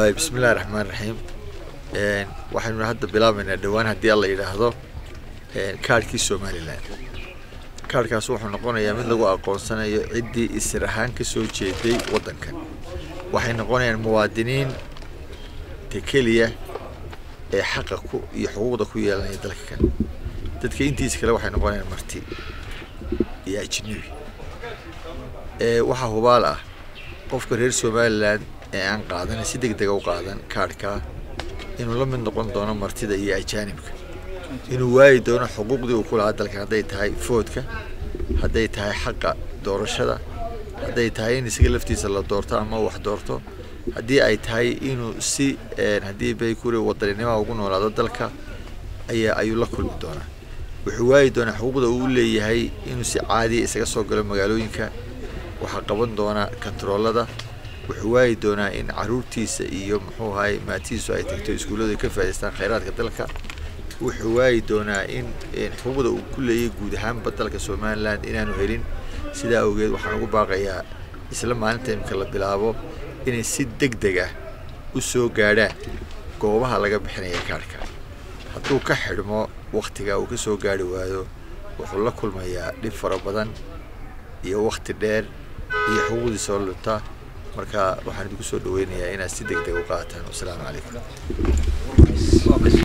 waay bismillahi raxmaan raxiim waxaynu hadda bilaabaynaa dhowaan haddii alla yidhaahdo kaadhkii somalilan kaadhkaas wuxuu noqonayaa mid lagu aqoonsanayo ciddii isir ahaan ka soo jeeday waddankan waxay noqonayaan muwaadiniin te keliya ee xaqa ku iyo xuquuqda ku yeelanaya dalka kan dadka intiisa kale waxay noqonayaan marti iyo ajnabi waxaa hubaal ah qofka reer somalilan ee aan qaadan si deg dega u qaadan kaadhkaa inuu la mid noqon doono martida iyo ajaanibka inuu waayi doono xuquuqdii uu ku lahaa dalkan hadday tahay foodka hadday tahay xaqa doorashada hadday tahay in isaga laftiisa la doorto ama wax doorto haddii ay tahay inuu si haddii baykuri wadaninima ugu noolaado dalka ayaa ayuu la kulmi doonaa wuxuu waayi doonaa xuquuqda uu leeyahay inuu si caadiya isaga soo galo magaalooyinka waxaa qaban doonaa kontaroolada wuxuu waayi doonaa in caruurtiisa iyo muxuu ahay maatihiisu ay tagto iskuulladu ay ka faa'idaystaan khayraadka dalka wuxuu waayi doonaa in xuquuqda uu ku leeyahay guud ahaanba dalka somalilan inaanu helin sidaa awgeed waxaan ugu baaqayaa isla maalinta imika la bilaabo inay si deg deg ah u soo gaadhaan goobaha laga bixinaya kaadhka hadduu ka xidhmo wakhtiga uu ka soo gaari waayo wuxuu la kulmayaa dhib fara badan iyo wakhti dheer iyo xuquuqdii soo lunta marka waxaan idinku soo dhaweynayaa inaad si deg deg u qaataan wasalaamu calaykum